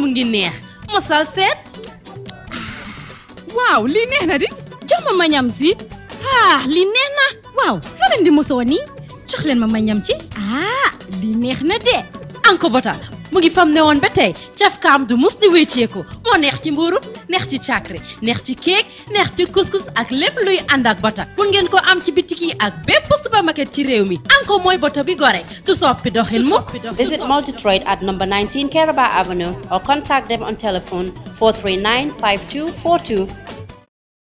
mu ngi neex mosal seet waaw lii neex na di jox ma ma ñam si ah lii neex na waaw loo leen di mosoo nii jox leen ma ma ñam ci ah lii neex na de Anko Bota mu ngi fam ne woon ba tey cafkaam du mus di wécceeku moo neex ci mbuuru neex ci càkkri neex ci kéek neex ci couscous ak lépp luy ànd ak bota mun ngeen ko am ci bitik yi ak bépp supermarket ci réew mi Anko mooy bota bi gore du soppi doxin mukk Visit Multitrade at number 19 Keraba Avenue or contact them on telephone 439 5242